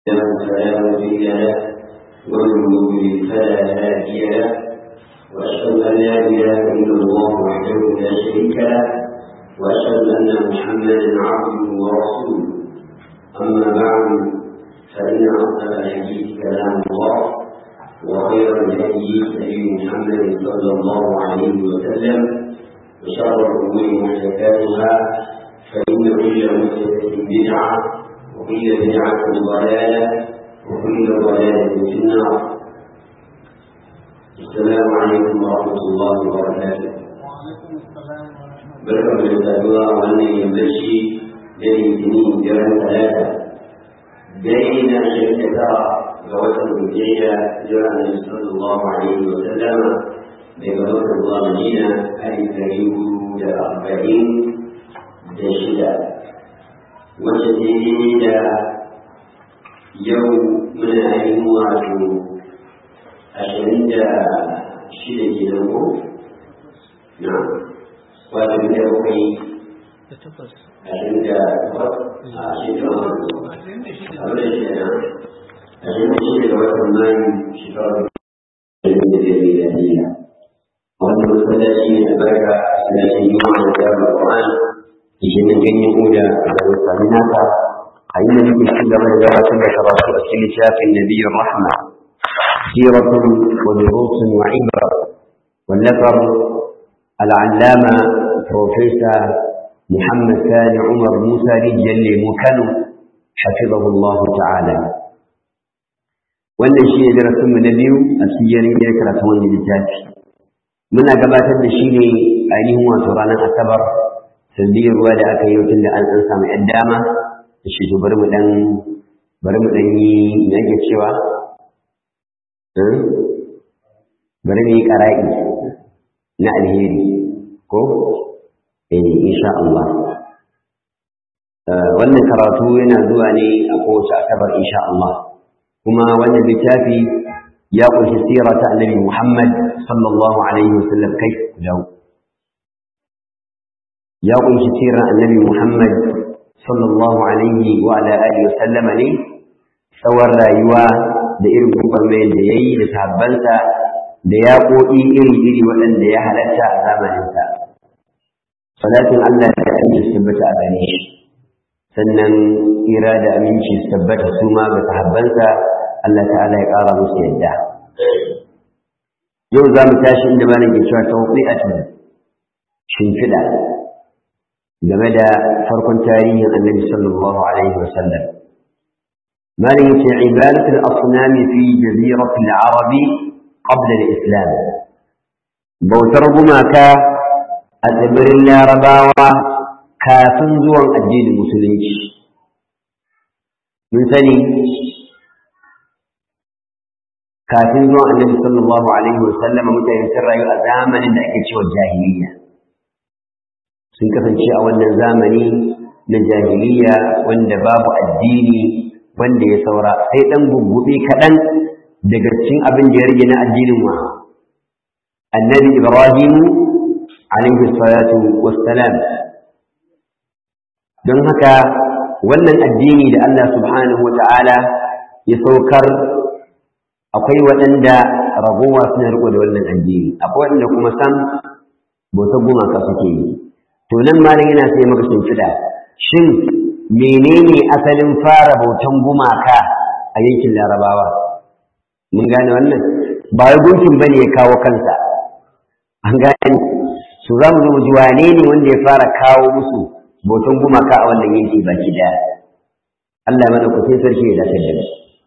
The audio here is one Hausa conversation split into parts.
فلا مضل له ومن يضلل فلا هادي له واشهد ان لا اله الا الله وحده لا شريك له واشهد ان محمدا عبده ورسوله اما بعد فان اصدق الحديث كلام الله وخير الهدي هدي محمد صلى الله عليه وسلم وشر الامور محدثاتها فان كل محدثه بدعه وكل بدعه ضلاله وكل ضلاله في النار السلام عليكم ورحمه الله وبركاته barkan da saduwa wannan yammaci da litinin jiran talata dai na shirka tara ga watan hujjiyya jira na sallallahu alaihi wa sallama daga watan zuwa madina alif dari da arba'in da shida wacce daidai da yau muna ainihin wato ashirin da shida kenan ko na wato da bakwai ashirin da takwas a shekarar abin da shi na ashirin da shida ga watan mayu shekarar ashirin da biyar miliyaniya a wannan masallaci ne albarka na shi yi wa da jami'ar Qur'an yake nan ganyen oda a garin sami nasa a yi da muke ci gaba da gabatar da karatu a cikin littafin nabiyyar rahma siratun wa durusun wa ibra wallafar al'allama profesa muhammad sani umar musa rijiyar lemu kano hafizahullahu ta'ala wannan shi ne darasinmu na biyu a cikin yarin karatun wannan littafi muna gabatar da shi ne ainihin wato ranar asabar sanadiyar ruwa da aka yi tun da an an samu ‘yan dama da shi bari mu ɗan bari mu ɗan yi na ake cewa bari mu yi ƙara'i na alheri ko eh insha Allah wannan karatu yana zuwa ne a kowace asabar insha Allah kuma wannan littafi ya ƙunshi sira ta annabi Muhammad sallallahu alaihi wasallam kai dawo ya kunshi sirar annabi Muhammad sallallahu alaihi wa ala alihi wa sallama ne tsawon rayuwa da irin gwagwarmayar da ya yi da sahabbansa da yaƙoƙi iri-iri waɗanda ya halatta a zamaninsa. Salatin Allah da aminci su tabbata a gare shi, sannan tsira da aminci su tabbata su ma ga sahabbansa Allah ta'ala ya ƙara musu yadda. Yau za mu tashi inda malam ke cewa tawqi'atun shimfiɗa game da farkon tarihin annabi sallallahu alaihi wasallam malin yace ibadatul asnam fi jaziratil arab qabla al-islam bautar gumaka a tsibirin larabawa kafin zuwan addinin musulunci mun sani kafin zuwan annabi sallallahu alaihi wasallam mutane sun rayu a zamanin da ake cewa jahiliya sun kasance a wannan zamani na jahiliya wanda babu addini wanda ya saura sai ɗan gugguɓe kaɗan daga cikin abin da ya rage na addinin wa annabi ibrahimu alaihi salatu wassalam don haka wannan addini da Allah subhanahu wa ta'ala ya saukar akwai waɗanda ragowa suna riko da wannan addini akwai waɗanda kuma sam bautar gumaka suke yi to nan malam yana sai maka shimfiɗa shin menene asalin fara bautan gumaka a yankin larabawa mun gane wannan ba wai gunkin bane ya kawo kansa an gane su za mu zo mu ji wane ne wanda ya fara kawo musu bautan gumaka a wannan yanki baki daya Allah mana ku sai sarki ya dace da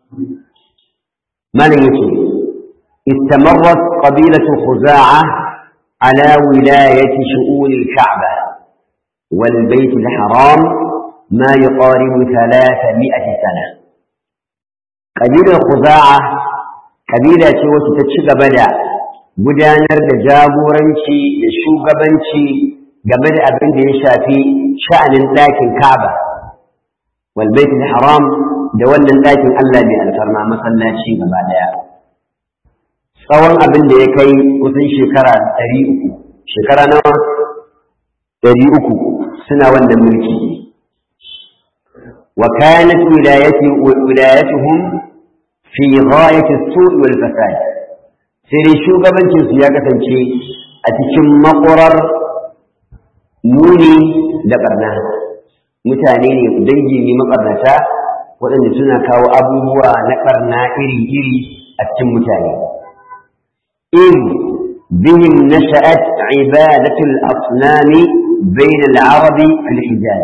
malam yace استمرت قبيلة خزاعة على ولاية شؤون الكعبة والبيت الحرام ما يقارب ثلاثمائة سنة قبيلة خزاعة قبيلة وتتشق بدا gudanar da jagoranci da shugabanci game da abin da ya shafi sha'anin ɗakin Ka'aba wal baitul haram da wannan ɗakin Allah mai alfarma masallaci gaba daya tsawon abin da ya kai kusan shekara ɗari uku shekara nawa ɗari uku suna wannan mulki وكانت ولايته ولايتهم في غاية السوء والفساد sai shugabancinsu ya kasance a cikin makwarar muni da barna mutane ne dangi ne mabarnata waɗanda suna kawo abubuwa na barna iri-iri a cikin mutane in bihim nasha'at ibadatul asnami bain al-arabi fil hijaz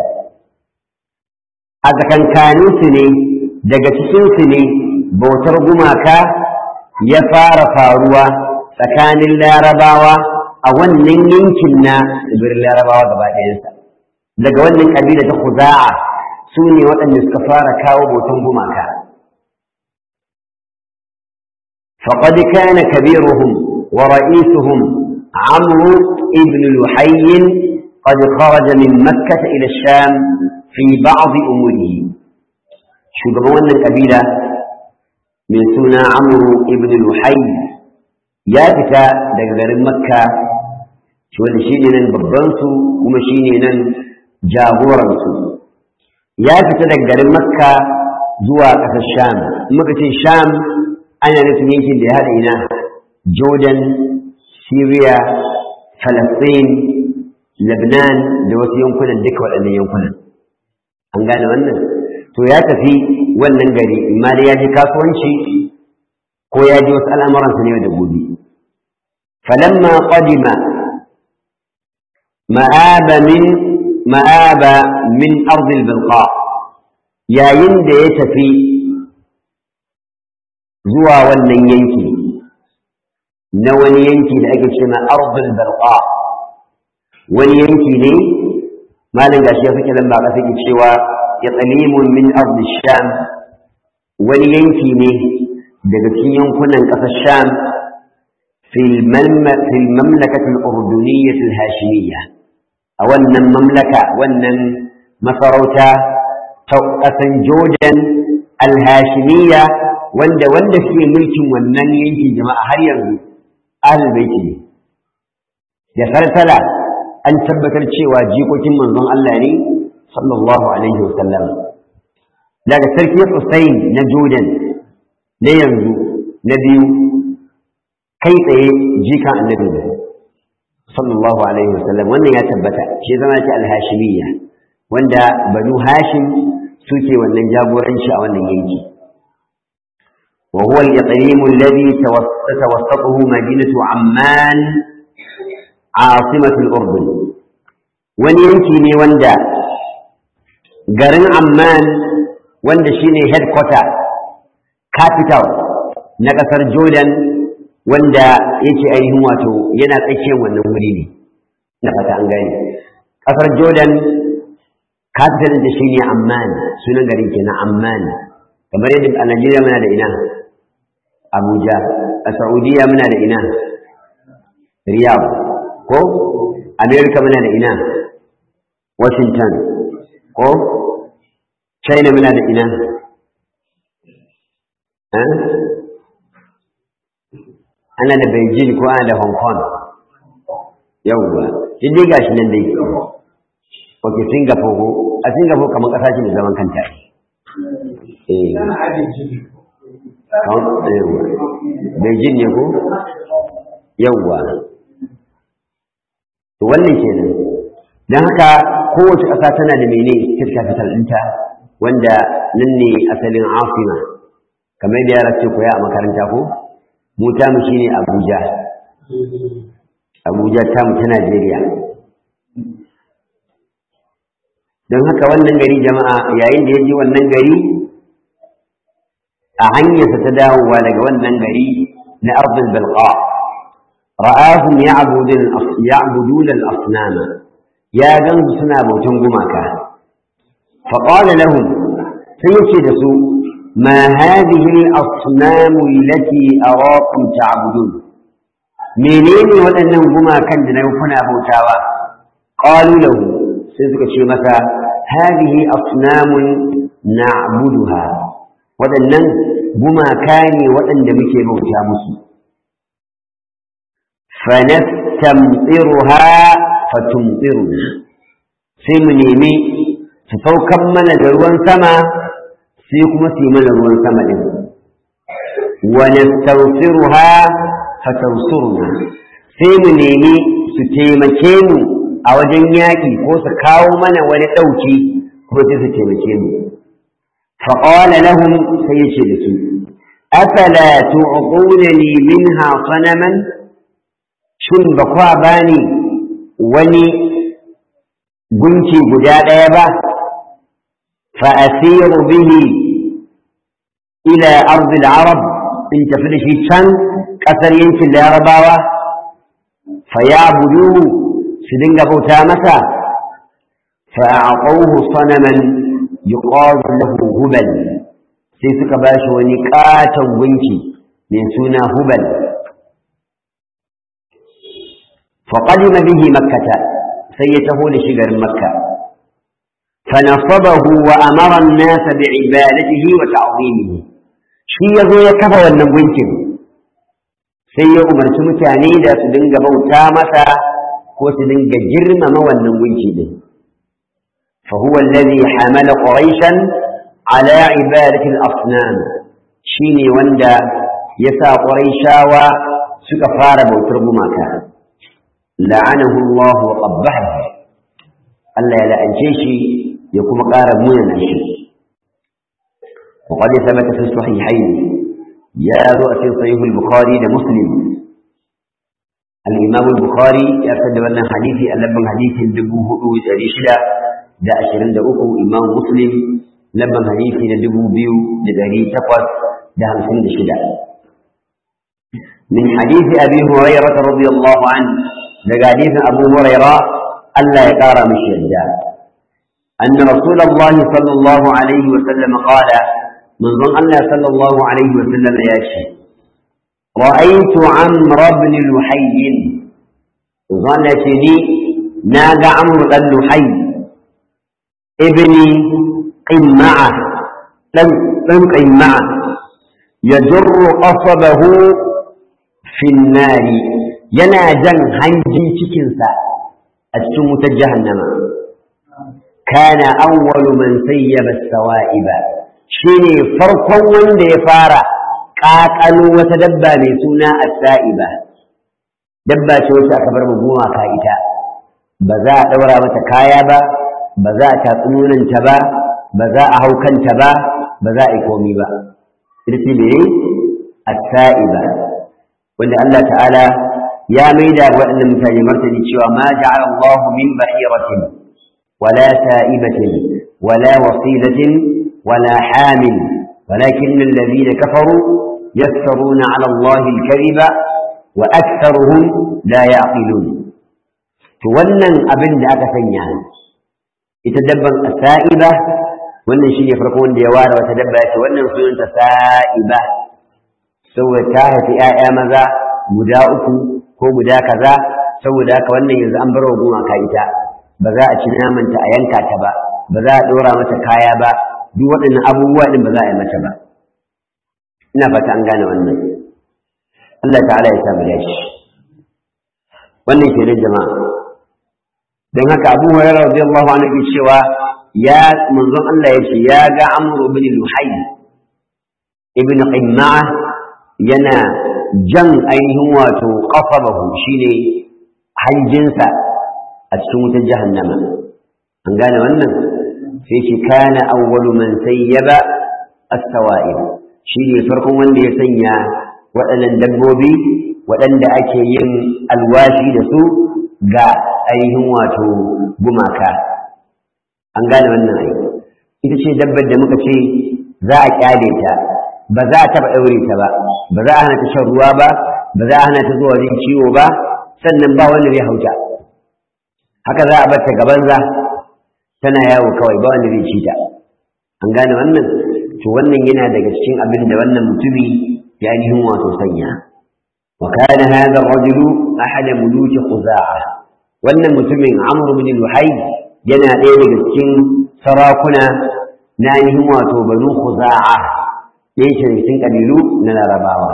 a tsakankaninsu ne daga cikinsu ne bautar gumaka ya fara faruwa tsakanin larabawa a wannan yankin na tsibirin larabawa gaba ɗayansa daga wannan ƙabila ta kuza'a su ne waɗanda suka fara kawo bautan gumaka فقد كان كبيرهم ورئيسهم عمرو بن لحي قد خرج من مكة إلى الشام في بعض أموره شو قبل القبيلة من سنة عمرو بن لحي يا فتا دقدر مكة شو اللي شيني نن ببنسو وما شيني نن جاغورنسو يا فتا دقدر مكة زوا قصر الشام مكة الشام أنا نفسي يمكن لهذا إناه جوردن سوريا فلسطين لبنان da wasu yankunan duka waɗannan yankunan an gane wannan to ya tafi wannan gari imma da ya je kasuwanci ko ya je wasu al'amuransa ne da gobe falamma qadima ma'aba min ma'aba min ardi al-bilqa yayin da ya tafi zuwa wannan yanki na wani yanki da ake ce na ardi al-bilqa wani yanki ne malin gashi ya fike lamba ka take cewa ya tsalimun min ardi sham wani yanki ne daga cikin yankunan ƙasar sham fil mamlakati al-urduniyyah al-hashimiyya a wannan mamlaka wannan masarauta ta ƙasan jordan al-hashimiyya wanda wanda suke mulkin wannan yankin jama'a har yanzu ahlul baiti ne da salsala an tabbatar cewa jikokin manzon Allah ne sallallahu alaihi wasallam daga sarki Hussein na Jordan na yanzu na biyu kai tsaye jikan annabi ne sallallahu alaihi wasallam wannan ya tabbata shi zama ce al-hashimiyya wanda banu hashim suke wannan jagoranci a wannan yanki وهو الإقليم الذي توسطه مدينة عمان asimatul urdun wani yanki ne wanda garin amman wanda shine headquarter capital na ƙasar jordan wanda yake ainihin wato yana tsakiyar wannan wuri ne na fata an gani ƙasar jordan capital da shine amman sunan garin kenan amman kamar yadda a najeriya muna da ina abuja a saudiya muna da ina riyadh ko amerika muna da ina washington ko china muna da ina ana da beijing ko ana da hong kong yauwa duk dai gashi nan dai ok singapore ko a singapore kamar kasa ce da zaman kanta eh beijing ne ko yauwa to wannan kenan don haka kowace ƙasa tana da mene state capital ɗinta wanda nan ne asalin afina kamar da yara ce koya a makaranta ko mu tamu shine abuja abuja tamu ta najeriya don haka wannan gari jama'a yayin da ya je wannan gari a hanyarsa ta dawowa daga wannan gari na arzul balqa رآهم يعبدون يعبدون الأصنام يا جنب سنا بوتن غماكا فقال لهم سيشدسوا ما هذه الأصنام التي أراكم تعبدون منين ولنن غماكا دنا بوتاوا قالوا له سيسك شي متى هذه أصنام نعبدها ولنن غماكاني ولن دمكي بوتا مسلم فنستمطرها فتمطرنا sai mu nemi su saukan mana da ruwan sama sai kuma su yi mana ruwan sama ɗin wa nastawsiruha fatansuruna sai mu nemi su taimake mu a wajen yaƙi ko su kawo mana wani ɗauki ko sai su taimake mu faƙawala lahum sai yace da su afala tu'qunani minha sanaman shin ba kwa bani wani gunki guda ɗaya ba fa asiru bihi ila ardil arab in tafi da shi can ƙasar yankin larabawa fa ya budu su dinga bauta masa fa aqawhu sanaman yuqalu lahu hubal sai suka bashi wani katon gunki mai suna hubal fa qadima bihi makkata sai ya taho da shi garin makka فنصبه وأمر الناس بعبادته وتعظيمه shi ya zo ya kafa wannan gunkin sai ya umarci mutane da su dinga bauta masa ko su dinga girmama wannan gunki din فهو الذي حمل قريشا على عبادة الأصنام شيني وندا يسا قريشا وسكفار بوتر ماكا لعنه الله وقبحه ألا لا أنشيشي يكون قارب من الشيء وقد ثبت في الصحيحين يا رؤس صحيح البخاري لمسلم الإمام البخاري يرتد لنا حديثي ألبن حديث دبوه رشدا da ashirin da uku imam muslim labban hadisi na dubu biyu da dari takwas da hamsin da shida min hadisi abi hurairah radiyallahu an daga hadisin abu hurairah Allah ya kara mishi yadda أن رسول الله صلى الله عليه وسلم قال من ظن الله صلى الله عليه وسلم ياشي رأيت عمرو بن لحي ظنتني نادى عمرو بن لحي ابن قمعة لم قمعة يجر قصبه في النار يناجا هنجي cikinsa a cikin wutar jahannama kana awwalu man sayyaba sawa'iba shine farkon wanda ya fara ƙaƙalo wata dabba mai suna as-sa'iba dabba ce wacce aka bar mu gumaka ita ba za a ɗaura mata kaya ba ba za a tatsi nonanta ba ba za a hau kanta ba ba za a yi komi ba ita ce mene as-sa'iba wanda Allah ta'ala ya maida waɗannan mutane martani cewa ma ja'ala Allah min bahiratin wala sa'ibatin wala wasilatin wala hamil ولكن الذين كفروا يفترون على الله الكذب وأكثرهم لا يعقلون تولن أبن ذاك سنيان ita dabban sa'iba wannan shine farko wanda ya ware wata dabba yace wannan sunanta sa'iba saboda ta haifi 'ya'ya maza guda uku ko guda kaza saboda haka wannan yanzu an bar wa gumaka ita ba za a ci namanta a yanka ta ba ba za a ɗora mata kaya ba duk waɗannan abubuwa ɗin ba za a yi mata ba ina fata an gane wannan Allah ta'ala ya samu dashi wannan kenan jama'a don haka abu hurairah radiyallahu anhu ke cewa ya manzon Allah ya ce ya ga amru ibn luhay ibn qimma'a yana jan ainihin wato qafabahu shine hanjinsa a cikin wutar jahannama an gane wannan sai ce kana awwalu man sayyaba as-sawa'ib shine farkon wanda ya sanya waɗannan dabbobi waɗanda ake yin alwashi da su ga ainihin wato gumaka an gane wannan ai ita ce dabbar da muka ce za a kyale ta ba za a taɓa ɗaure ta ba ba za a hana ta shan ruwa ba ba za a hana ta zuwa wajen ciwo ba sannan ba wanda zai hauta haka za a bar ta gaban za tana yawo kawai ba wanda zai ci ta an gane wannan to wannan yana daga cikin abin da wannan mutumi ya ainihin wato sanya wa kana hadha ar-rajulu ahad muluk khuza'a wannan mutumin amr bin luhai yana ɗaya daga cikin sarakuna na ainihin wato banu khuza'a ɗaya ce cikin kabilu na larabawa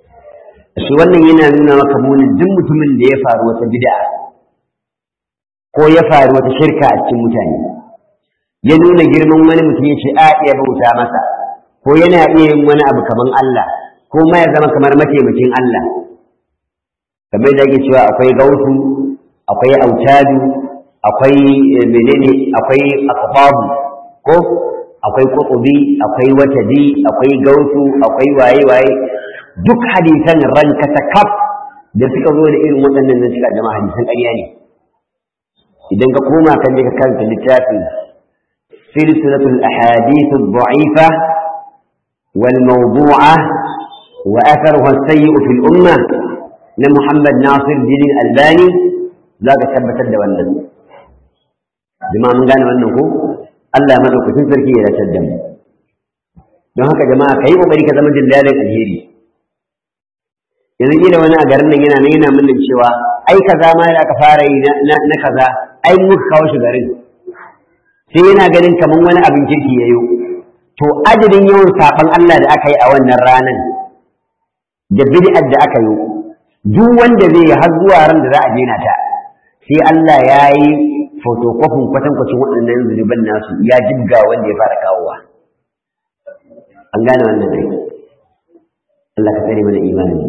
shi wannan yana nuna maka munin duk mutumin da ya faru wata bid'a ko ya faru wata shirka a cikin mutane ya nuna girman wani mutum ya ce a iya bauta masa ko yana iya yin wani abu kaman Allah ko ma ya zama kamar mataimakin Allah kamar da ake cewa akwai gautu akwai autadu akwai menene akwai aqtabu ko akwai qutubi akwai watadi akwai gautu akwai waye waye duk hadisan ranka ta kaf da suka zo da irin waɗannan nan suka jama'a hadisan ƙarya ne idan ka koma kan je ka karanta littafin silsilatul ahadith ad-da'ifa wal mawdu'a wa atharuha as-sayyi'u fil umma na Muhammad Nasir bin Albani za ka tabbatar da wannan jama'a mun gane wannan ko Allah ya madaukakin sarki ya ratar da mu don haka jama'a kai kokari ka zama dillalin alheri yanzu kila wani a garin nan yana nan yana mulkin cewa ai kaza ma da aka fara yi na kaza ai muka kawo shi garin sai yana ganin kaman wani abin kirki yayo to adadin yawan saban Allah da aka yi a wannan ranan da bid'ar da aka yi duk wanda zai yi har zuwa ran da za a daina ta sai Allah ya yi fotokofin kwatankwacin waɗannan zunuban nasu ya jibga wanda ya fara kawowa an gane wannan dai Allah ka tsare mana imani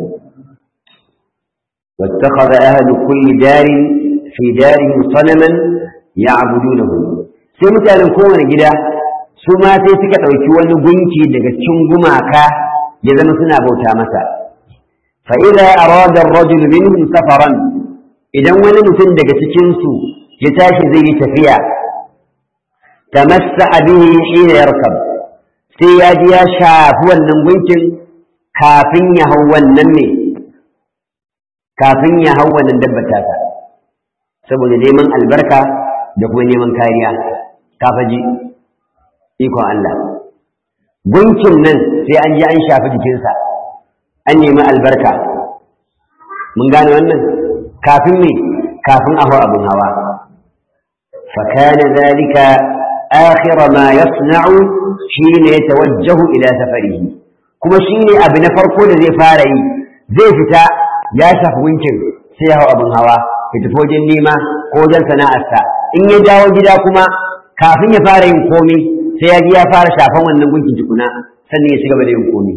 واتخذ أهل كل دار في دارهم صنما يعبدونه sai mutanen kowane gida su ma sai suka ɗauki wani gunki daga cikin gumaka ya zama suna bauta masa fa idza arada ar-rajul minhum safaran idan wani mutum daga cikin su ya tashi zai yi tafiya tamassaha bihi hina yarkab sai ya ji ya shafi wannan gunkin kafin ya hau wannan ne kafin ya hau wannan dabbar tasa saboda neman albarka da kuma neman kariya kafaji ikon Allah gunkin nan sai an ji an shafi jikinsa an nemi albarka mun gane wannan kafin me kafin a hau abin hawa فكان ذلك آخر ما يصنع حين يتوجه إلى سفره كما شيني أبن فرقو زي فاري زي فتا ya shafi winkin sai ya hau abin hawa ya tafi wajen nema ko wajen sana'arsa in ya dawo gida kuma kafin ya fara yin komi sai ya ji ya fara shafan wannan gunkin tukuna sannan ya ci gaba da yin komi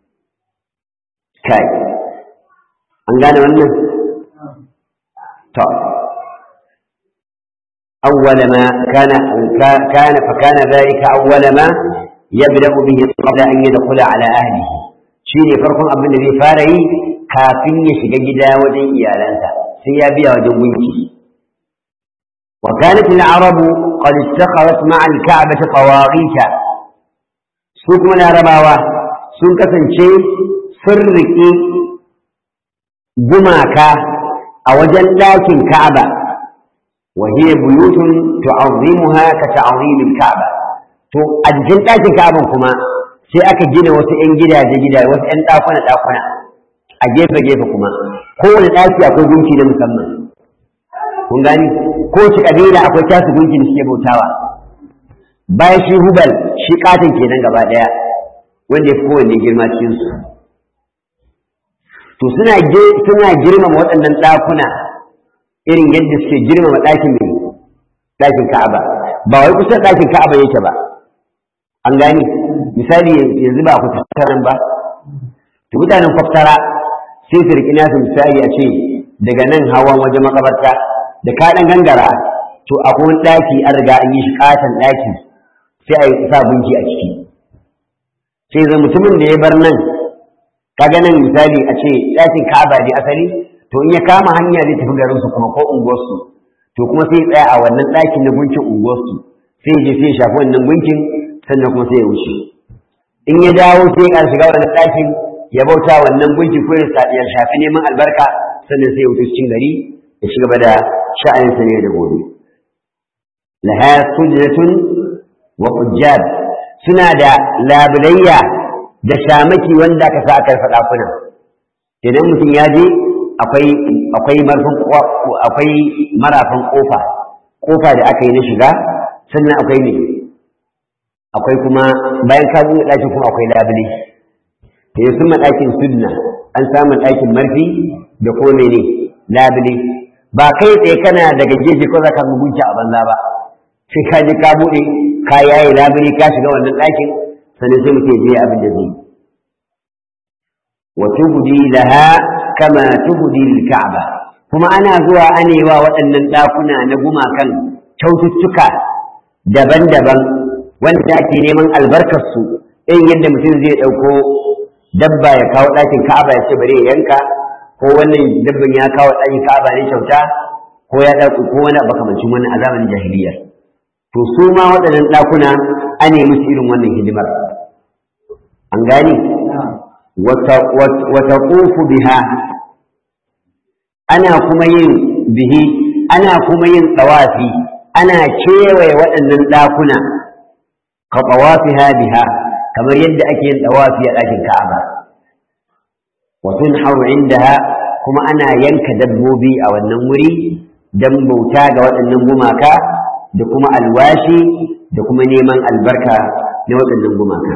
kai an gane wannan to أول ما كان كان فكان ذلك أول ما يبدأ به قبل أن يدخل على أهله شيني فرق أبن الذي فاري kafin ya shiga gida wajen iyalansa sai ya biya wajen gunki wa kanat al-arab qad ittakhadhat ma'a al-ka'bah tawaghita su kuma larabawa sun kasance sun riƙe gumaka a wajen ɗakin ka'aba wa hiya buyutun tu'azzimuha ka ta'zim al-ka'ba to a jikin ɗakin ka'aban kuma sai aka gina wasu 'yan gidaje gidaje wasu 'yan ɗakuna ɗakuna a gefe-gefe kuma kowane ɗaki akwai gunki na musamman kun gani ko ci kabila akwai tasu gunki da suke bautawa bayan shi hubal shi katin kenan gaba ɗaya wanda ya fi kowanne girma cikin su to suna suna girmama waɗannan ɗakuna irin yadda suke girmama ɗakin mai ɗakin ka'aba ba wai kusa ɗakin ka'aba yake ba an gani misali yanzu ba ku tattaran ba to mutanen kwaftara sai su riƙi nasu misali a ce daga nan hawan wajen makabarta da ka ɗan gangara to akwai wani ɗaki an riga an yi shi ƙaton ɗaki sai a yi sa gunki a ciki sai zai mutumin da ya bar nan kaga nan misali a ce ɗakin ka'aba ne asali to in ya kama hanya zai tafi garinsu kuma ko unguwarsu to kuma sai tsaya a wannan ɗakin na gunkin unguwarsu sai ya je sai ya shafi wannan gunkin sannan kuma sai ya wuce in ya dawo sai ya shiga wannan ɗakin ya bauta wannan gunki ko ya shafi neman albarka sannan sai ya wuce cikin gari ya ci gaba da sha'anin sa ne da gobe laha sujratun wa qujjab suna da labulayya da shamaki wanda aka sa aka faɗa kuna idan mutum ya je akwai akwai marfin akwai marafin kofa kofa da aka yi na shiga sannan akwai ne akwai kuma bayan ka buɗe ɗakin kuma akwai labule da ya suma ɗakin sunna an samu ɗakin marfi da kuma mene labule ba kai tsaye kana daga gefe ko za ka mugunci a banza ba sai ka je ka buɗe ka yaye labari ka shiga wannan ɗakin sannan sai mutum je abin da zai wa tubdi laha kama tubdi lil ka'ba kuma ana zuwa anewa waɗannan ɗakuna na gumakan kyaututtuka daban-daban wanda ake neman albarkarsu irin yadda mutum zai ɗauko dabba ya kawo ɗakin ka'aba ya ce bari ya yanka ko wannan dabban ya kawo ɗakin ka'aba ne kyauta ko ya ɗauko ko wani makamancin wannan a zamanin jahiliya to su ma waɗannan ɗakuna an yi musu irin wannan hidimar an gani wata ƙofu biha ana kuma yin bihi ana kuma yin tsawafi ana kewaye waɗannan ɗakuna ka tsawafi biha kamar yadda ake yin tsawafi a ɗakin ka'aba wa tunharu indaha kuma ana yanka dabbobi a wannan wuri don bauta ga waɗannan gumaka da kuma alwashi da kuma neman albarka na waɗannan gumaka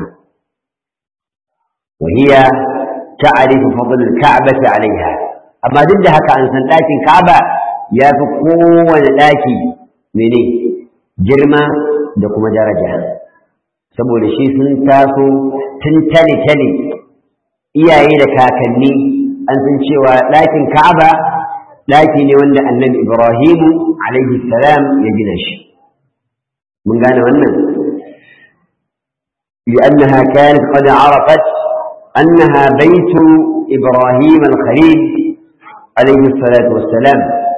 وهي تعرف فضل الكعبة عليها amma duk da haka an san ɗakin Ka'aba ya fi kowane ɗaki mene girma da kuma daraja saboda shi sun taso tun tale-tale iyaye da kakanni an san cewa ɗakin Ka'aba ɗaki ne wanda annabi Ibrahimu alaihi salam ya gina shi mun gane wannan لأنها كانت قد عرفت أنها بيت إبراهيم الخليل عليه الصلاة والسلام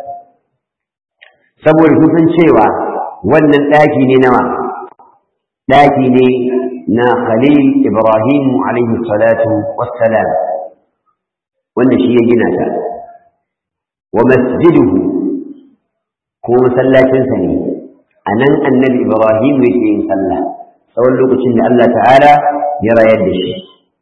saboda sun san cewa wannan ɗaki ne nawa ɗaki ne na khalil ibrahim alaihi salatu wassalam wanda shi ya gina ta wa masjiduhu ko masallacinsa ne a nan annabi ibrahim yake yin sallah tsawon lokacin da allah ta'ala ya rayar da shi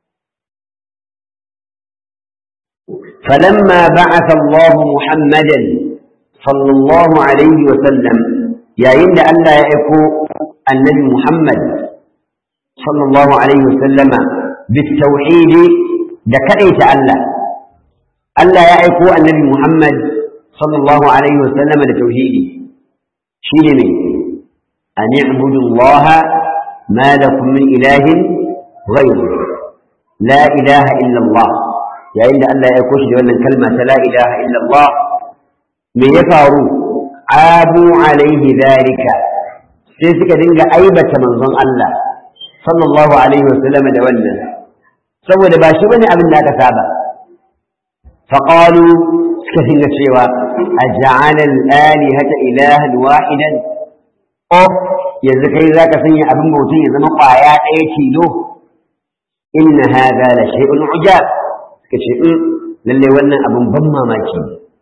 فلما بعث الله محمدا صلى الله عليه وسلم يا إن ألا يكو النبي محمد صلى الله عليه وسلم بالتوحيد دكريت ألا ألا يكو النبي محمد صلى الله عليه وسلم بالتوحيد شيل من أن اعبدوا الله ما لكم من إله غيره لا إله إلا الله yayin da Allah ya aiko shi da wannan kalma ta la ilaha illallah me ya faru abu alaihi zalika sai suka dinga aibata manzon Allah sallallahu alaihi wasallam da wannan saboda ba shi bane abin da aka saba faqalu suka dinga cewa aj'ala al-alihata ilahan wahidan o yanzu kai zaka sanya abin bautin ya zama kwaya ɗaya tilo inna hadha la shay'un ujab suka ce in lalle wannan abin ban mamaki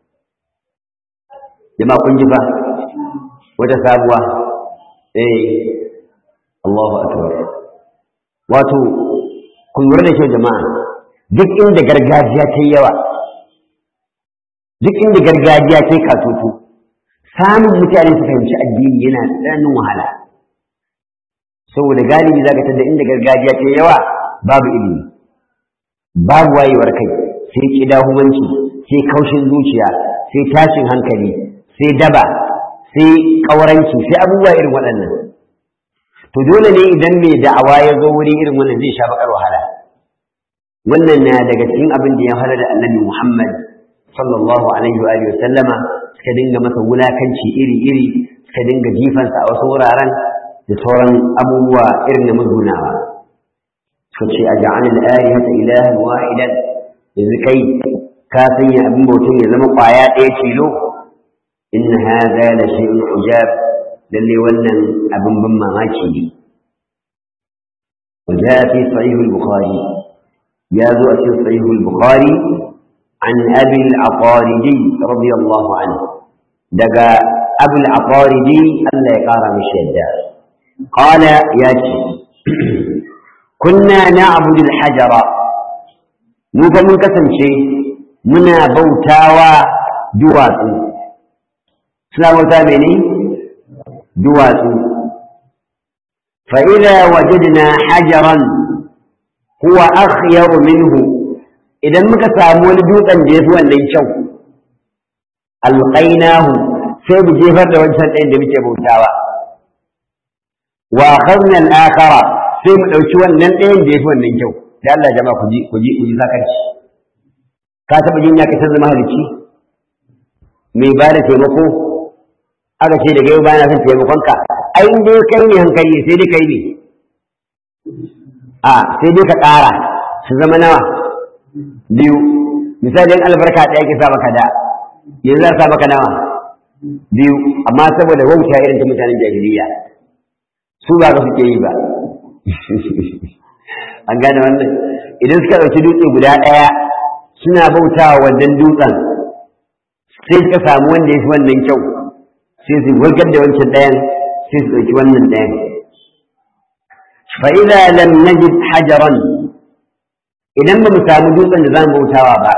jama'a kun ji ba wata sabuwa eh Allahu akbar wato kun lura da kyau jama'a duk inda gargajiya ta yawa duk inda gargajiya ta katutu samun mutane su fahimci addini yana tsananin wahala saboda galibi zaka tada inda gargajiya ta yawa babu ilimi babu wayewar kai sai kidahumanci sai kaushin zuciya sai tashin hankali sai daba sai ƙauranci sai abubuwa irin waɗannan to dole ne idan mai da'awa ya zo wuri irin wannan zai sha bakar wahala wannan na daga cikin abin da ya fara da annabi Muhammad sallallahu alaihi wa sallama suka dinga masa wulakanci iri-iri suka dinga jifansa a wasu wuraren da sauran abubuwa irin na musgunawa suka ce a ja'an al'arihata ilahan wahidan yanzu kai ka sanya abin bautan ya zama ƙwaya ɗaya tilo inna hadha la shay'un ujab lalle wannan abin ban mamaki ne وجاء في صحيح البخاري يا ذو في صحيح البخاري عن أبي العطاردي رضي الله عنه دقى أبو العطاردي ألا يقار مشهدا قال ياتي كنا نعبد الحجر mu fa mun kasance muna bautawa duwatsu suna bauta mene duwatsu fa idza wajadna hajaran huwa akhyaru minhu idan muka samu wani dutsen da yafi wannan kyau alqainahu sai mu jefar da wancan ɗayan da muke bautawa wa akhadna al-akhara sai mu dauki wannan ɗayan da yafi wannan kyau da Allah jama'a ku ji ku ji ku ji zakarci ka taba jin ya kasar zama halici mai ba da taimako aka ce daga yau bana son taimakon ka ai in dai kai ne hankali sai dai kai ne a sai dai ka ƙara su zama nawa biyu misali in albarka ɗaya ke sa maka da yanzu za sa maka nawa biyu amma saboda wauta irin ta mutanen jahiliya su ba ka suke yi ba an gane wannan idan suka ɗauki dutse guda ɗaya suna bautawa wannan dutsen sai suka samu wanda ya fi wannan kyau sai su warkar da wancan ɗayan sai su ɗauki wannan ɗayan fa'iza lam najid hajaran idan ba mu samu dutsen da za mu bautawa ba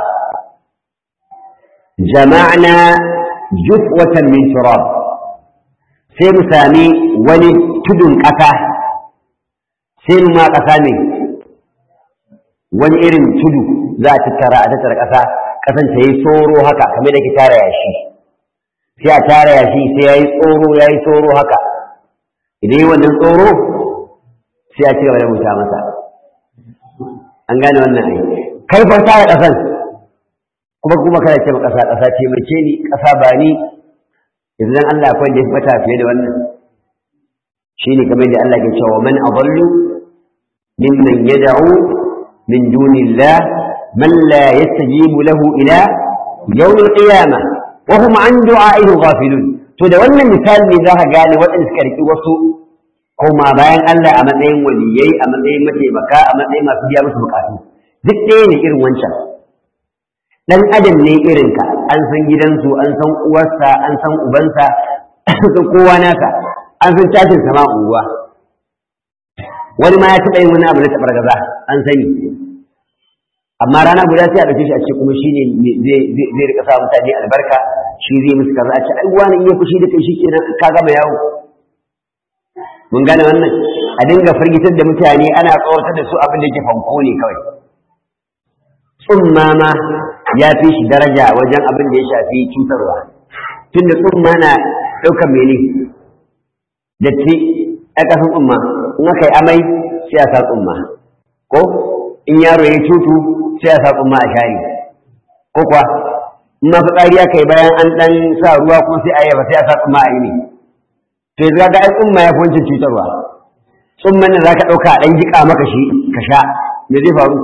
jama'na jufwatan min turab sai mu sami wani tudun ƙasa sai mu ma ƙasa ne wani irin tudu za a tattara a tattara ƙasa ƙasan ta yi tsoro haka kamar da ke tara yashi sai a tara yashi sai ya yi tsoro ya yi tsoro haka idan yi wannan tsoro sai a ci gaba da wuta masa an gane wannan ai kai fa tara ƙasan kuma kuma kada ce ƙasa ƙasa ce mace ni ƙasa ba ni idan Allah akwai da ya fata fiye da wannan shine kamar da Allah ke cewa man adallu mimman yad'u min dunillah man la yastajibu lahu ila yawm al-qiyamah wa hum an du'a'ihi ghafilun to da wannan misali ne zaka gane waɗanda suka riki wasu koma bayan Allah a matsayin waliyai a matsayin mataimaka a matsayin masu biya musu bukatu duk ɗaya ne irin wancan dan adam ne irinka an san gidansu an san uwarsa an san ubansa an san kowa naka an san tashin sama unguwa wani ma ya taɓa yin wani abu na taɓar gaza an sani amma rana guda sai a ɗauke shi a ce kuma shi ne zai rika sa mutane albarka shi zai musu kaza a ce ai wani iya fushi da kai shi kenan ka gama yawo mun gane wannan a dinga firgitar da mutane ana tsawatar da su abin da yake fanko ne kawai tsumma ma ya fi shi daraja wajen abin da ya shafi cutarwa tun da tsumma na ɗaukar mene datti a ƙasan tsumma in aka yi amai sai a sa tsumma ko in yaro ya cutu sai a sa tsumma a share ko kuwa in ma fitsari aka yi bayan an ɗan sa ruwa ko sai a yaba sai a sa tsumma a yi ne to yanzu ga ai tsumma ya fi wancan cutarwa tsumman nan za ka ɗauka a ɗan jiƙa maka shi ka sha me zai faru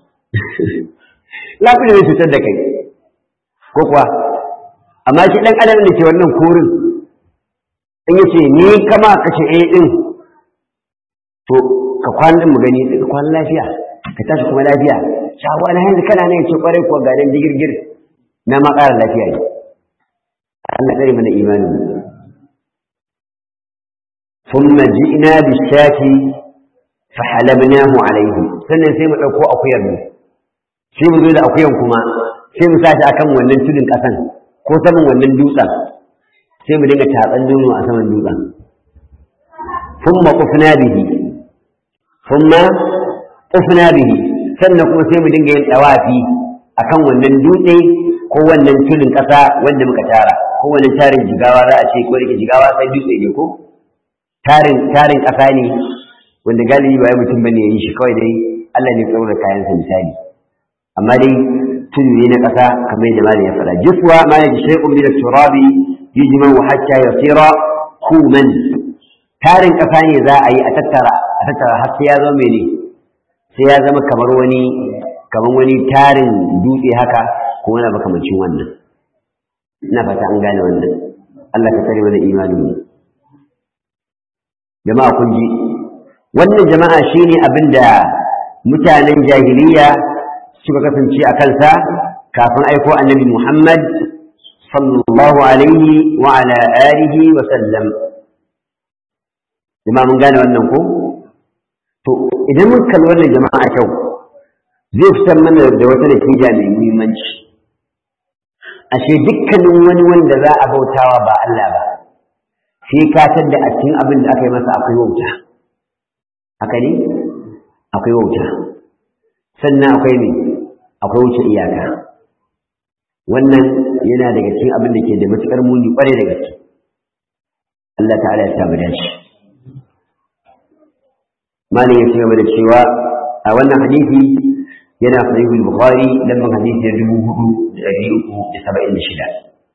lafiya zai cutar da kai ko kuwa amma shi ɗan adam da ke wannan korin in yace ni kama ka ce eh din to ka kwana din mu gani ka kwana lafiya ka tashi kuma lafiya shawo na yanzu kana ne yace kwarai kuwa ga dan digirgir na ma ƙara lafiya ne Allah tsare mana imani ثم جئنا بالشاة فحلبناه عليه sannan sai mu ɗauko akuyar mu sai mu zo da akuyan kuma sai mu sa shi akan wannan tudun ƙasan ko saman wannan dutsen sai mu dinga tatsan nono a saman dutsen thumma qufna bihi thumma qufna bihi sannan kuma sai mu dinga yin dawafi akan wannan dutse ko wannan tudun ƙasa wanda muka tara ko wannan tarin jigawa za a ce ko dake jigawa sai dutse ne ko tarin tarin ƙasa ne wanda galibi ba ya mutum bane ya yi shi kawai dai Allah ne tsaro da kayansa misali amma dai tudu ne na ƙasa kamar yadda malam ya faɗa jiswa ma yaji shay'un min at-turabi yujma'u hatta yasira kuman tarin ƙasa ne za a yi a tattara a tattara har sai ya zama mene sai ya zama kamar wani kamar wani tarin dutse haka ko wani makamancin wannan ina fata an gane wannan Allah ka tsare mana imanin mu jama'a kun ji wannan jama'a shine abin da mutanen jahiliya suka kasance a kansa kafin aiko annabi Muhammad sallallahu alaihi wa ala alihi wa sallam jama'a mun gane wannan ko to idan mun kalli wannan jama'a kyau zai fitar mana da wata natija mai muhimmanci ashe dukkanin wani wanda za a bautawa ba Allah ba sai ka tadda a cikin abin da aka yi masa akwai wauta haka ne akwai wauta sannan akwai ne akwai wuce iyaka wannan yana daga cikin abin da ke da matuƙar muni ƙwarai da gaske Allah ta'ala ya samu dace malin ya ci gaba da cewa a wannan hadisi yana sahihul bukhari lamban hadisi na dubu hudu da ɗari uku da saba'in da shida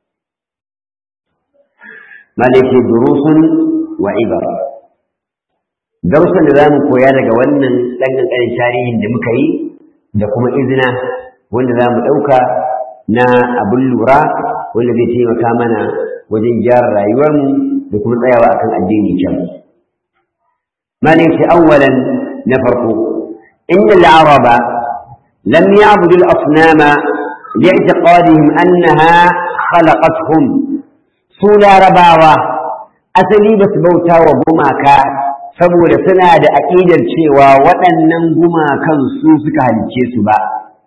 malin ce durusun wa ibar darussan da za mu koya daga wannan ɗan ƙanƙanin tarihin da muka yi da kuma izina wanda za mu ɗauka na abin lura wanda zai taimaka mana wajen gyara rayuwarmu da kuma tsayawa akan addini can. Malin shi awwalan na farko, inda al'araba lam ya'budu al-asnama li'tiqadihim annaha khalaqatuhum su larabawa asali ba su bauta wa gumaka saboda suna da aƙidar cewa waɗannan gumakan su suka halice su ba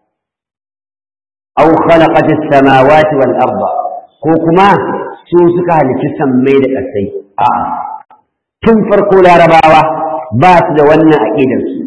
aw khalaqat as-samawati wal arda ko kuma su suka halici sammai da ƙasai a'a tun farko larabawa ba su da wannan aƙidar su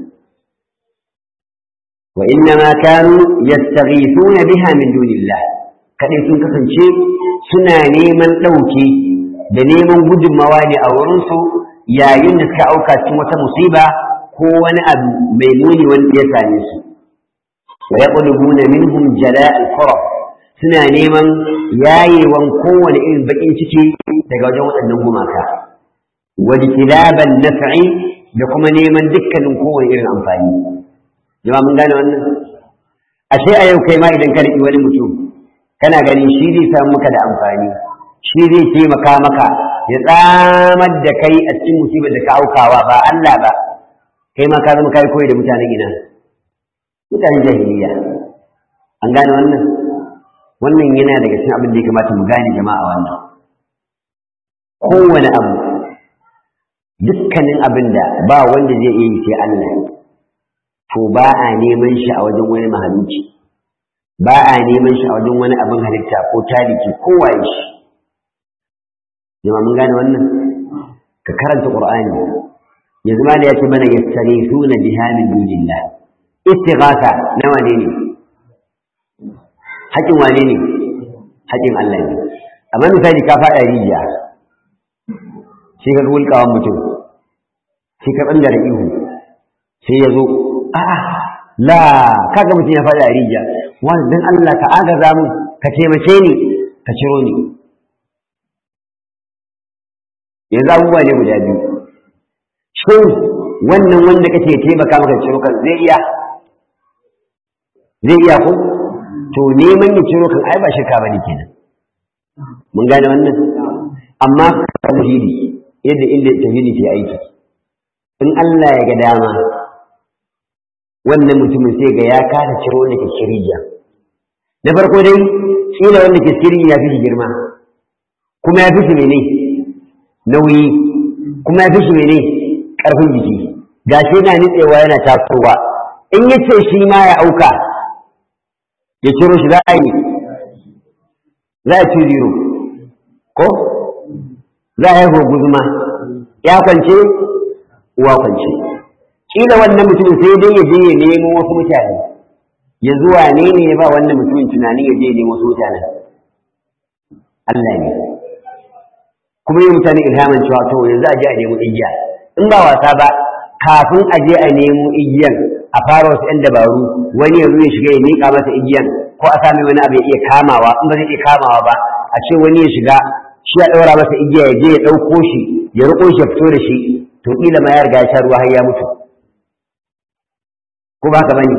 wa inna ma kanu yastaghithuna biha min dunillah kadai sun kasance suna neman ɗauki da neman gudunmawa ne a wurinsu yayin da suka auka cikin wata musiba ko wani abu mai muni wanda ya same su wa yaqlubuna minhum jala al suna neman yayewan kowane irin bakin ciki daga wajen waɗannan gumaka wa jtilaban naf'i da kuma neman dukkanin kowane irin amfani jama'a mun gane wannan ashe a yau kai ma idan ka riƙi wani mutum kana ganin shi zai samu maka da amfani shi zai taimaka maka ya tsamar da kai a cikin musibar da ka aukawa ba Allah ba kai ma ka zama kai koyi da mutanen ina mutanen jahiliya an gane wannan wannan yana daga cikin abin da ya kamata mu gane jama'a wannan kowane abu dukkanin abin da ba wanda zai iya yi sai Allah to ba a neman shi a wajen wani mahaluci ba a neman shi a wajen wani abin halitta ko taliki ko waye shi jama mun gane wannan ka karanta qur'ani yanzu ma da yace mana yastarifuna biha min dunillah istighatha na wane ne haƙin wane ne haƙin Allah ne amma misali ka faɗa rijiya sai ka wulƙawan mutum sai ka ɓangare ihu sai ya zo a'a la kaga mutum ya faɗa rijiya wani dan Allah ka agaza mun ka taimake ni ka ciro ni yanzu abubuwa ne guda biyu shin wannan wanda kake taimaka maka ciro kan zai iya zai iya ko to neman ya ciro kan ai ba shirka bane kenan mun gane wannan amma tauhidi yadda inda tauhidi ke aiki in Allah ya ga dama wannan mutumin sai ga ya kasa ciro wanda ke shirya na farko dai kila wanda ke shirya ya fi shi girma kuma ya fi shi mene nauyi kuma ya fi shi mene ƙarfin jiki ga shi yana nitsewa yana tasowa in ya ce shi ma ya auka ya ciro shi za a yi za a ci zero ko za a haihuwa guzuma ya kwance uwa kwance kila wannan mutumin sai dai ya je ya nemo wasu mutane ya zuwa ne ne ya ba wannan mutumin tunanin ya je ya nemo wasu mutanen Allah ne kuma yi mutane ilhamin cewa to yanzu a je a nemo igiya in ba wasa ba kafin a je a nemo igiyan a fara wasu ‘yan dabaru wani yanzu ya shiga ya miƙa masa igiyan ko a sami wani abu ya iya kamawa in ba zai iya kamawa ba a ce wani ya shiga shi ya ɗaura masa igiya ya je ya ɗauko shi ya riƙo shi ya fito da shi to ƙila ma ya riga ya sha ruwa har ya mutu ko ba ka bane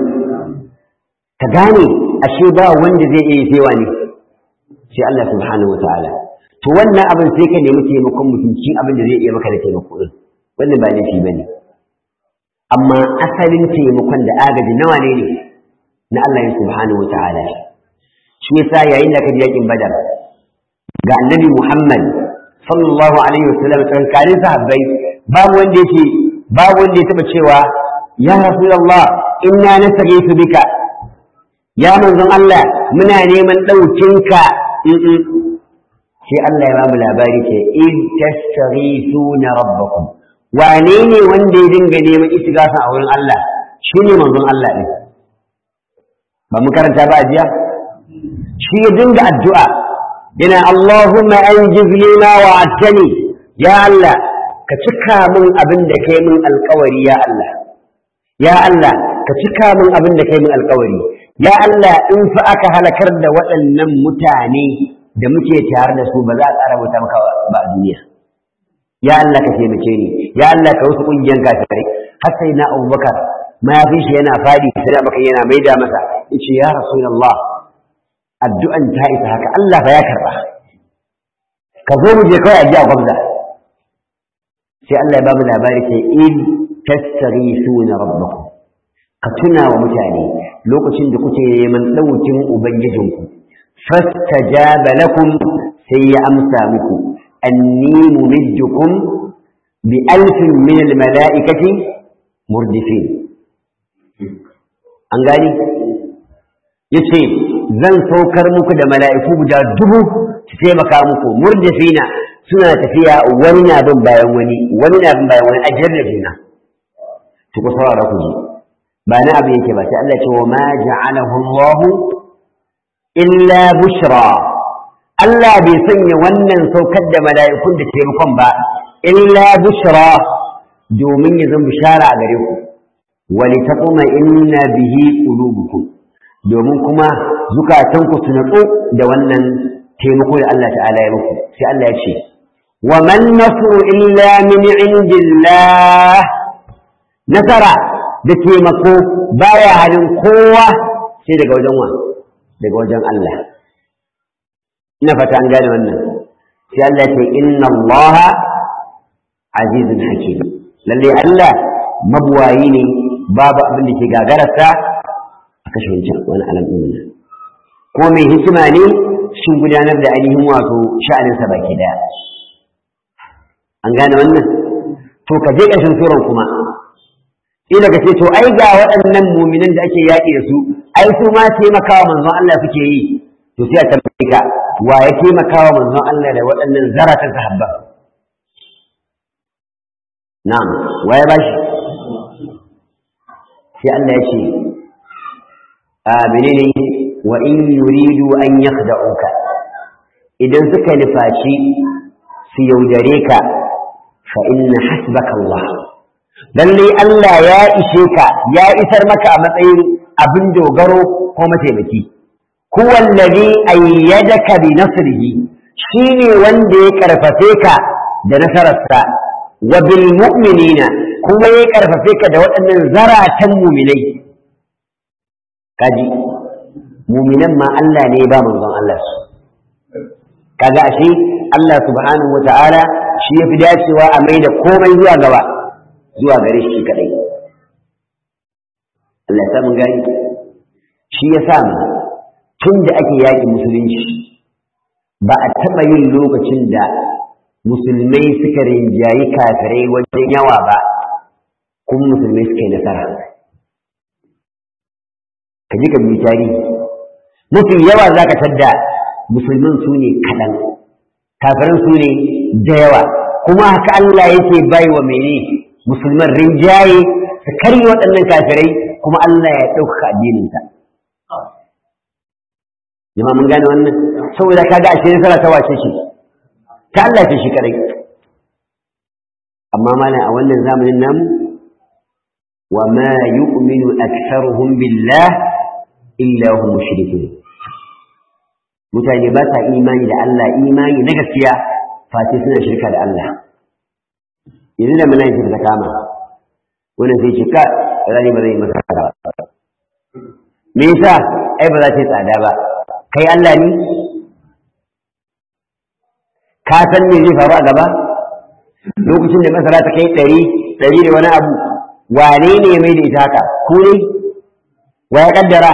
ka gane ashe ba wanda zai iya sai wani sai Allah subhanahu wa ta'ala to wannan abin sai ka nemi taimakon mutum cikin abin da zai iya maka da taimako din wannan ba laifi bane amma asalin taimakon da agaji nawa ne ne na Allah subhanahu wa ta'ala shi yasa yayin da ka ji yakin badar ga annabi Muhammad sallallahu alaihi wasallam tsakanin sahabbai babu wanda yake babu wanda ya taba cewa ya rasulullah inna nastaghiithu bika ya manzon Allah muna neman daukinka sai Allah ya bamu labari ce in tastaghithuna rabbakum wane ne wanda ya dinga neman istighatha a wurin Allah shine manzon Allah din ba mu karanta ba jiya shi ya dinga addu'a yana Allahumma anjiz li ma wa'adtani ya Allah ka cika min abin da kai min alƙawari ya Allah ya Allah ka cika min abin da kai min alƙawari ya Allah in fa aka halakar da waɗannan mutane da muke tare da su ba za a ƙara bauta maka ba a duniya ya Allah ka taimake ni ya Allah ka wasu ƙungiyar kafirai har sai na Abubakar mayafin shi yana fadi sai maka yana maida masa yace ya rasulullah addu'an ta isa haka Allah fa ya karba ka zo mu je kawai a ji a gwamza sai Allah ya ba mu labari sai in tastaghithuna rabbakum ka tuna wa mutane lokacin da kuke neman ɗaukin ubangijinku fastajaba lakum sai ya amsa muku anni mumiddukum bi alfin min al mala'ikati murdifin an gani yace zan saukar muku da mala'iku guda dubu su taimaka muku murdifina suna tafiya wani na bin bayan wani wani na bin bayan wani ajiyar da juna to ku saurara ku ji ba na abu yake ba sai Allah ce wa ma ja'alahu Allah illa bushra Allah bai sanya wannan saukar da mala'ikun da taimakon ba illa bushra domin ya zama bishara a gare ku wa litaquma inna bihi qulubukum domin kuma zukatanku su natsu da wannan taimako da Allah ta'ala ya muku sai Allah ya ce wa man nasru illa min indillah nasara da taimako baya halin kowa sai daga wajen wa daga wajen Allah ina fata an gane wannan sai Allah ce inna Allah azizun hakim lalle Allah mabuwayi ne babu abin da ke gagararsa a kashe wancan wani alam ɗin ko mai hikima ne shin gudanar da ainihin wato sha'aninsa baki daya an gane wannan to ka je ƙarshen suran kuma ila ka ce to ai ga waɗannan muminan da ake yaƙi da su ai su ma taimakawa manzon Allah suke yi to sai a tambaye ka wa ya taimakawa manzon Allah da waɗannan zaratan sahabba na'am wa ya bashi sai Allah ya ce a menene wa in yuridu an yakhda'uka idan suka nufaci su yaudare ka fa inna hasbaka Allah lallai Allah ya ishe ka ya isar maka a matsayin abin dogaro ko mataimaki huwa allazi ayyadaka bi nasrihi shine wanda ya karfafe ka da nasararsa wa bil mu'minina kuma ya karfafe ka da waɗannan zaratan mu'minai kaji mu'minan ma Allah ne ya ba manzon Allah su kaga ashe Allah subhanahu wata'ala shi ya fi dacewa a mai da komai zuwa gaba zuwa gare shi kadai Allah ya mun gani shi ya sa mu tun da ake yaƙi musulunci ba a taɓa yin lokacin da musulmai suka rinjayi kafirai wajen yawa ba kuma musulmai suka yi nasara ka ji ka bi tarihi mafi yawa za ka tadda musulman su ne kaɗan kafiran su ne da yawa kuma haka Allah yake bai wa mene musulman rinjaye su karye waɗannan kafirai kuma Allah ya ɗaukaka addininsa jama mun gane wannan saboda kaga ashe nasara ta wace ce ta Allah ce shi kadai amma mana a wannan zamanin namu wa ma yu'minu aktharuhum billah illa hum mushrikun mutane ba sa imani da Allah imani na gaskiya face suna shirka da Allah yanzu da muna yin ta kama wannan sai ce ka rani ba zai masa ba me yasa ai ba za ta yi tsada ba kai Allah ne ka san me zai faru a gaba lokacin da masara ta kai ɗari ɗari da wani abu wane ne mai da ita haka ku ne wa ya kaddara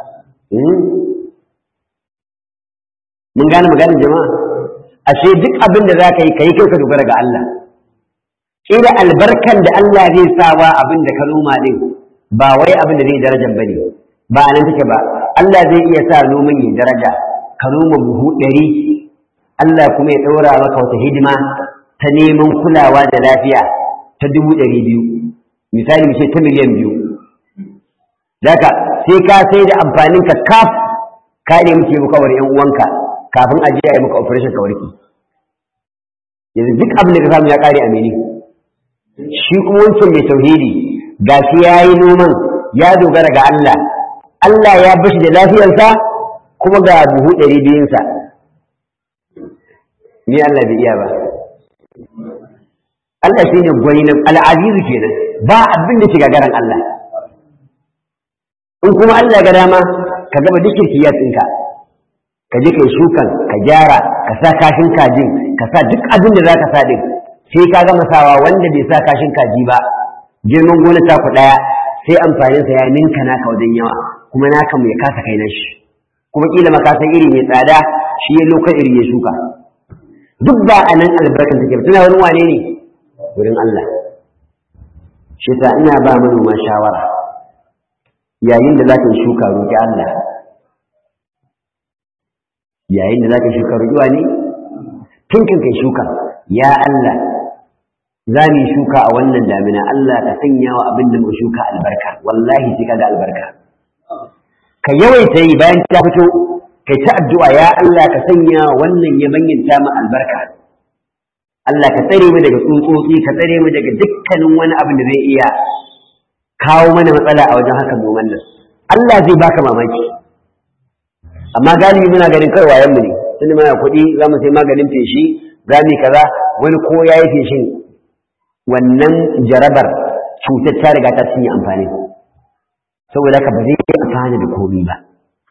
mun gane maganin jama'a ashe duk abin da za ka yi ka yi kai ka dogara ga Allah ƙila albarkan da Allah zai sa wa abin da ka noma ɗin ba wai abin da zai darajar ba ne ba nan take ba Allah zai iya sa noman ya daraja ka noma buhu ɗari Allah kuma ya ɗaura maka wata hidima ta neman kulawa da lafiya ta dubu ɗari biyu misali mu ce ta miliyan biyu Daka sai ka sai da amfanin ka kaf ka ne muke muka wa ‘yan uwanka kafin a je a yi maka operation ka warke yanzu duk abin da ka samu ya kare a mene shi kuma wancan mai tauhidi ga shi ya yi noman ya dogara ga Allah Allah ya bashi da lafiyarsa kuma ga buhu ɗari biyunsa ni Allah bai iya ba Allah shi ne gwani na al'azizu kenan ba abin da shiga garan Allah in kuma Allah ga dama ka gaba duk kirkiyar ɗinka ka je kai shukan ka gyara ka sa kashin kajin ka sa duk abin da za ka sa ɗin sai ka gama sawa wanda bai sa kashin kaji ba girman gona ta ku ɗaya sai amfaninsa ya ninka naka wajen yawa kuma naka mai kasa kai nashi kuma kila makasan iri mai tsada shi ya lokacin iri ya shuka duk ba a nan albarkar take ba tana wani wane ne wurin Allah shi ta ina ba manoma shawara yayin da za ka shuka roƙi Allah yayin da za ka shuka roƙi wane tun kan kai shuka ya Allah za mu shuka a wannan damina Allah ka sanya wa abin da mu shuka albarka wallahi sai ka ga albarka ka yawaita yi bayan ta fito kai ta addu'a ya Allah ka sanya wannan ya manyanta mu albarka Allah ka tsare mu daga tsutsotsi ka tsare mu daga dukkanin wani abin da zai iya kawo mana matsala a wajen haka noman nan Allah zai baka mamaki amma galibi muna ganin kai wayan mu ne tunda muna kuɗi za mu sai maganin feshi za mu kaza wani ko ya yi feshin wannan jarabar cutar ta riga ta cinye amfani saboda haka ba zai yi amfani da komi ba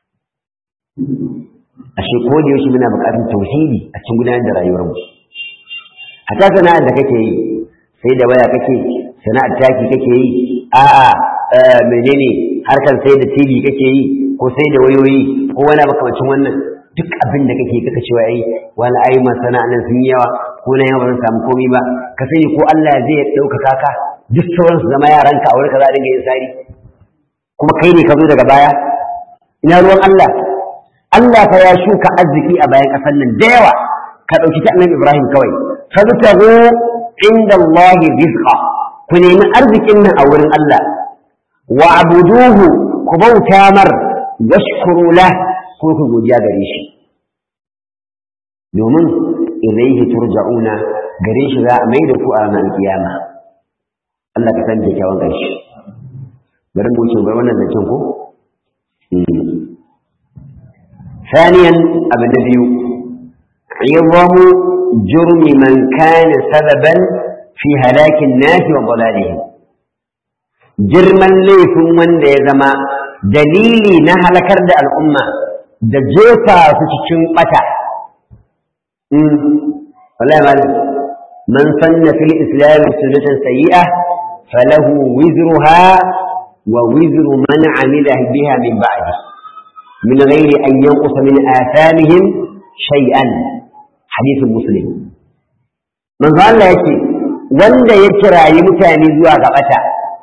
ashe ko da yaushe muna buƙatar tauhidi a cikin gudanar da rayuwar mu hata sana'ar da kake yi sai da waya kake sana'ar taki kake yi a'a menene harkar sai da TV kake yi ko sai da wayoyi ko wani makamacin wannan duk abin da kake kaka cewa ai wani ai masana'an sun yawa ko na yawa ba zan samu komai ba ka sani ko Allah zai ɗaukaka ka duk sauran su zama yaranka a wurin ka za a dinga yin sari kuma kai ne ka zo daga baya ina ruwan Allah Allah fa ya shuka arziki a bayan ƙasar nan da yawa ka ɗauki ta annabi Ibrahim kawai fabtagu inda Allah rizqa ku nemi arzikin nan a wurin Allah wa abuduhu ku bauta mar washkuru lah ko ku godiya gare shi domin ilaihi turja'una gare shi za a mai da ku a ranar kiyama Allah ka san kyakkyawan ƙarshe bari mu wuce ga wannan zancen ko ثانيا أبن نبي عظم جرم من كان سببا في هلاك الناس وضلالهم جرما ليف من يزما دليلي نهل كرد الأمة دجوفا فتشن قتا والله ما من سن في الإسلام سنة سيئة فله وزرها ووزر من عمل بها من بعده من غير أن ينقص من آثامهم شيئا حديث مسلم من قال الله يكي wanda ya kirayi mutane zuwa ga bata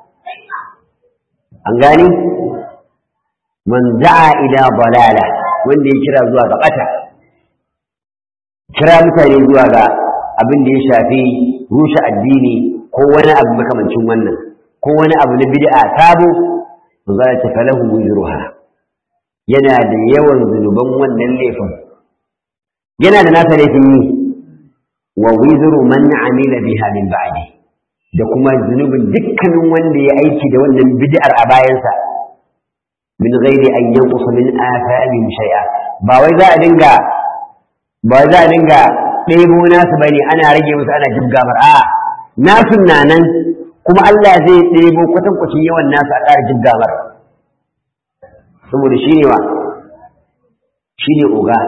an gani man da'a ila balala wanda ya kira zuwa ga bata kira mutane zuwa ga abin da ya shafi rushe addini ko wani abu makamancin wannan ko wani abu na bid'a sabo manzo ya ce falahu wuzruha yana da yawan zunuban wannan laifin yana da nasa laifin yi wa wizru man amila biha min ba'di da kuma zunubin dukkanin wanda ya aiki da wannan bid'ar a bayansa min ghairi an yanqusa min athamin shay'a ba wai za a dinga ba za a dinga ɗebo nasu bane ana rage musu ana jibgamar a nasu na nan kuma Allah zai ɗebo kwatankwacin yawan nasu a ƙara jibgamar saboda shi ne wa shi ne oga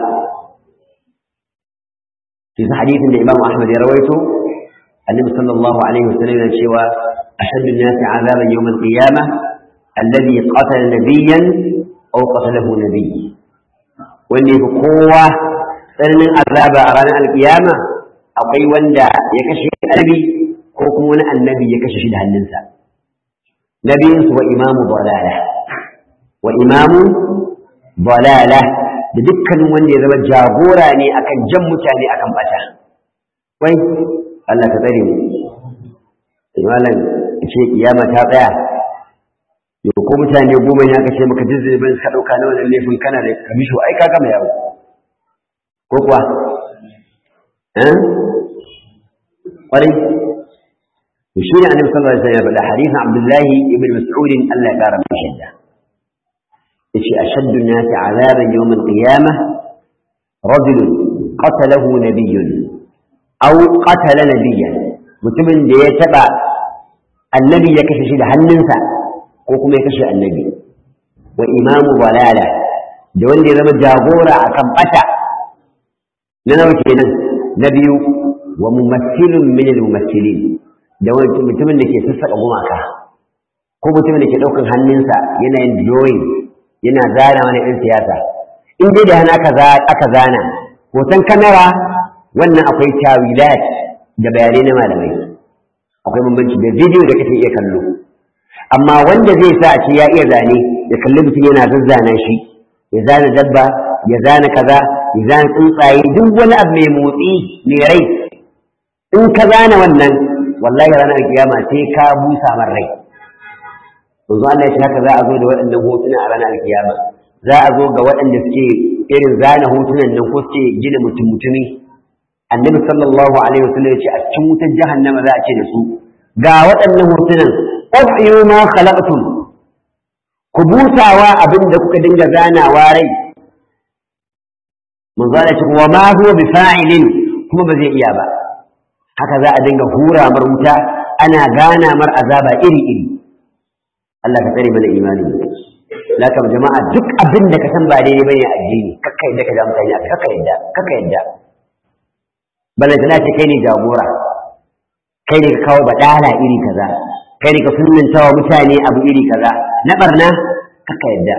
في حديث الإمام أحمد رويته النبي صلى الله عليه وسلم شوى أشد الناس عذابا يوم القيامة الذي قتل نبيا أو قتله نبي واللي بقوة سنن عذاب أرانا القيامة أقوي وندا يكشف النبي حكم النبي يكشف لها النساء نبي هو إمام ضلالة وإمام ضلالة da dukkanin wanda ya zama jagora ne akan jan mutane akan bata wai Allah ta tsare mu malam ce kiyama ta tsaya yau ko mutane goma ne aka ce maka dizzai ban ka dauka na wannan laifin kana da kamisho ai ka gama yawo ko kuwa eh kwarai to shi ne annabi sallallahu alaihi wasallam ya faɗa hadisin abdullahi ibn mas'ud Allah ya kara mai shadda yace ashaddu an-nasi 'adaban yawm al-qiyamah rajul qatalahu nabiyyun aw qatala nabiyyan mutumin da ya taba annabi ya kashe shi da hannunsa ko kuma ya kashe annabi wa imamu balala da wanda ya zama jagora akan bata na nawa kenan na biyu wa mumassilun min al-mumassilin da wani mutumin da ke sassaƙa gumaka ko mutumin da ke ɗaukan hannunsa yana yin drawing yana zana wani ɗan siyasa in dai da hana aka zana hoton kamera wannan akwai tawilat da bayanai na malamai akwai bambanci da bidiyo da kake iya kallo amma wanda zai sa a ce ya iya zane ya kalli mutum yana zazzana shi ya zana dabba ya zana kaza ya zana tsuntsaye duk wani abu mai motsi mai rai in ka zana wannan wallahi ranar kiyama sai ka busa man rai yanzu Allah ya ce haka za a zo da waɗannan hotuna a ranar kiyama za a zo ga waɗanda suke irin zana hotunan nan ko suke gina mutum mutumi annabi sallallahu alaihi wasallam ya ce a cikin wutar jahannama za a ce da su ga waɗannan hotunan ƙwafiyu ma khalaqtum ku busawa abin da kuka dinga zanawa rai manzo Allah ya ce wa ma huwa bi fa'ilin kuma ba zai iya ba haka za a dinga hura mar wuta ana gana mar azaba iri iri Allah ka tsare mana imani lakam jama'a duk abin da ka san ba daidai bane a addini kakka yadda ka ja mutane kakka yadda kakka yadda bala tana ce kai ne jagora kai ne ka kawo badala iri kaza kai ne ka sunnanta wa mutane abu iri kaza na barna kakka yadda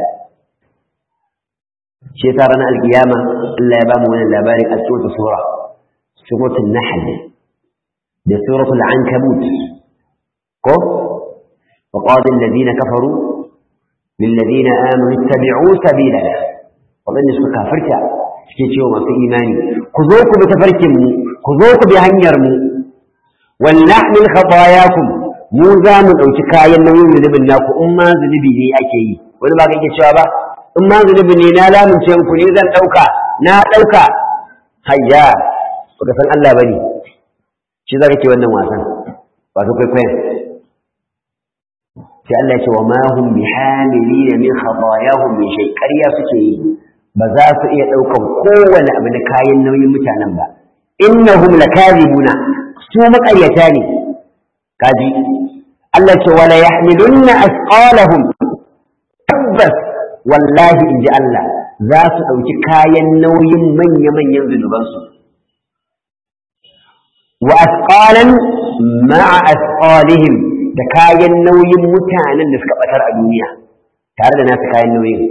shi yasa ranar alkiyama Allah ya ba mu wannan labarin a cikin sura suratul nahl da suratul ankabut ko وقال الذين كفروا للذين آمنوا اتبعوا سبيلنا وظن سوى كافرتا suke cewa masu imani ku zo ku bi tafarkin mu ku zo ku bi hanyar mu wal nahmil khatayakum mu za mu dauki kayan nauyin zunubin naku in ma zunubi ne ake yi wani ba kake cewa ba in ma zunubi ne na lamunce ku ne zan dauka na dauka hayya baka san Allah bane shi za ka ce wannan wasan ba su kwaikwayon sai Allah ce wa ma hum bihamilina min khatayahum min shay ƙarya suke yi ba za su iya ɗaukan kowane abu na kayan nauyin mutanen ba innahum lakazibuna su maƙaryata ne kaji Allah ce wala yahmilunna asqalahum tabbas wallahi inji Allah za su ɗauki kayan nauyin manya-manyan zunubansu wa asqalan ma'a asqalihim da kayan nauyin mutanen da suka batar a duniya tare da nasu kayan nauyin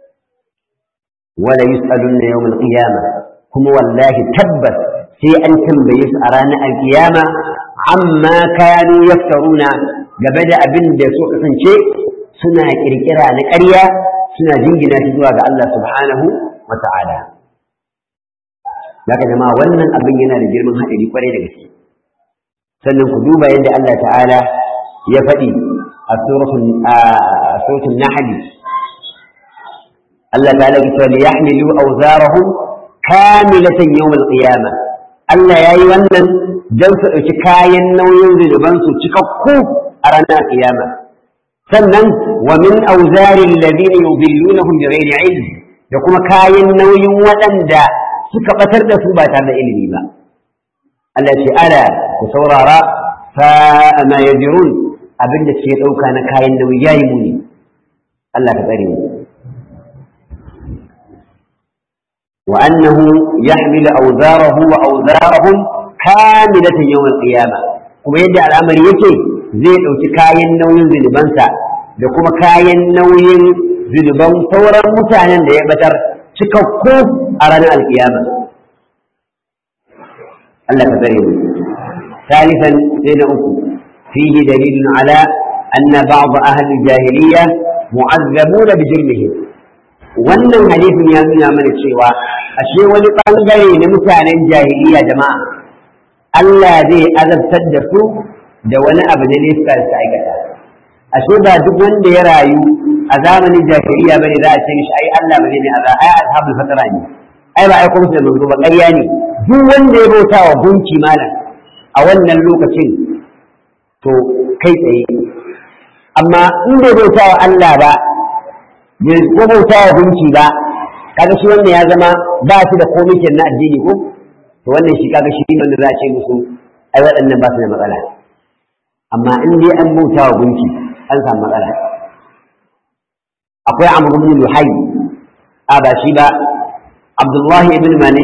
wala yus'alunna yawmal qiyamah kuma wallahi tabbas sai an tambaye su a ranar alkiyama amma kanu yaftaruna game da abin da su kasance suna kirkira na ƙarya suna jingina shi zuwa ga Allah subhanahu wa ta'ala zaka jama'a wannan abin yana da girman haɗari kwarai da gaske sannan ku duba yadda Allah ta'ala ya faɗi a suratul nahl Allah ta lagi cewa li yahmilu awzarahum kamilatan yawm al-qiyamah Allah yayi wannan dan su dauki kayan nauyin zunuban su cikakku a ranar kiyama sannan wa min awzari alladhina yudillunahum bighairi ilm da kuma kayan nauyin waɗanda suka batar da su ba tare da ilimi ba Allah ce ala ku saurara fa ma yajrun abin da ke ɗauka na kayan nauyi ya yi muni Allah ka tsare mu wa annahu yahmilu awzarahu wa awzarahum kamilatan yawm al-qiyamah kuma yadda al'amari yake zai ɗauki kayan nauyin zunubansa da kuma kayan nauyin zunuban sauran mutanen da ya batar cikakku a ranar alkiyama Allah ka tsare mu ثالثا سيدنا أكو فيه دليل على أن بعض أهل الجاهلية معذبون بجرمهم wannan hadisin ya nuna mana cewa ashe wani ɓangare na mutanen jahiliya jama'a Allah zai azabtar da su da wani abu da ne suka aikata ashe ba duk wanda ya rayu a zamanin jahiliya bane za a ce mishi ai Allah ba zai ne azab ai ashabul fatara ne ai ba aiko musu da manzo ba ƙarya ne duk wanda ya bauta wa gunki malam a wannan lokacin to kai tsaye amma in bai bauta wa Allah ba bai ko bauta wa gunki ba kaga shi wannan ya zama ba shi da komai na addini ko to wannan shi kaga shi wanda za a ce musu ai waɗannan ba su da matsala amma in dai an bauta wa gunki an samu matsala akwai amr ibn luhai a ba shi ba abdullahi ibn mani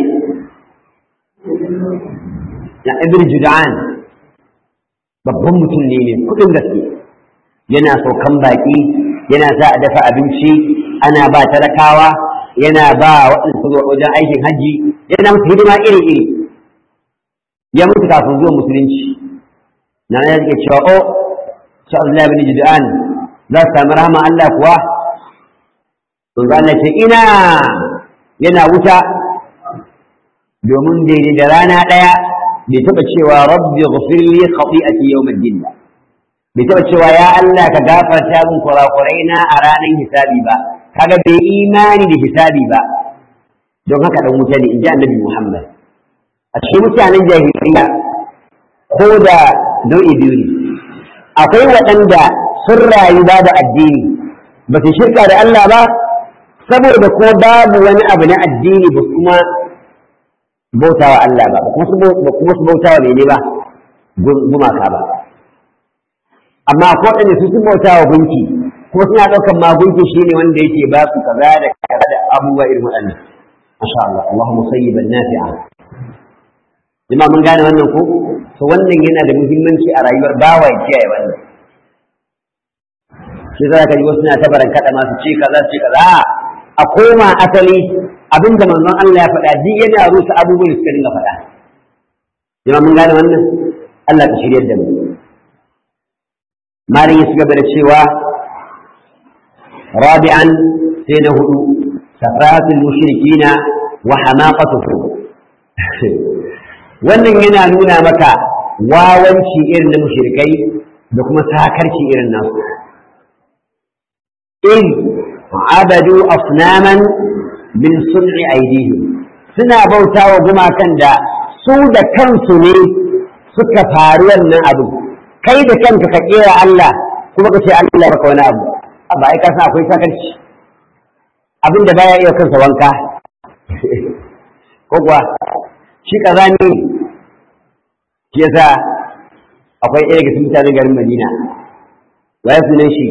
ya ibn jud'an babban mutum ne mai kudin gaske yana saukan baki yana sa a dafa abinci ana ba talakawa yana ba waɗanda su wajen aikin hajji yana musu hidima iri-iri ya mutu kafin zuwa musulunci na ya rike cewa o sha Allah bin Jud'an za su samu rahama Allah kuwa sun ga Allah ce ina yana wuta domin daidai da rana ɗaya bai taɓa cewa rabbi ghafir li khati'ati yawm ad-din bai taɓa cewa ya Allah ka gafarta min kurakurai na a ranar hisabi ba kaga bai imani da hisabi ba don haka dan wuta ne in ji annabi Muhammad a cikin mutanen jahiliya ko da nau'i biyu ne akwai waɗanda sun rayu babu addini ba su shirka da Allah ba saboda ko babu wani abu na addini ba kuma bautawa Allah ba ba kuma su bautawa mene ba gumaka ba amma ko waɗanda su sun bautawa gunki kuma suna ɗaukar ma gunki shine wanda yake ba su kaza da kaza da abubuwa irin waɗannan masha Allah Allahumma sayyiban nafi'a jama'a mun gane wannan ko to wannan yana da muhimmanci a rayuwar bawa ya kiyaye wannan shi za ka ji wasu na tabaran kada masu ce kaza ce kaza a koma asali abinda manzon Allah ya faɗa duk yana rusa abubuwan da suka dinga faɗa jama'a mun gane wannan Allah ka shiryar da mu malin ya gaba da cewa rabi'an sai na hudu safaratul mushrikina wa hamaqatuhum wannan yana nuna maka wawanci irin na mushrikai da kuma sakarci irin nasu in abadu asnaman min sun'i aidihim suna bautawa gumakan da su da kansu ne suka faru wannan abu kai da kanka ka kera Allah kuma ka ce Allah baka wani abu amma ai ka san akwai sakarci abin da baya iya kansa wanka ko kuwa shi kazani ne shi yasa akwai ɗaya daga cikin mutanen garin Madina waye sunan shi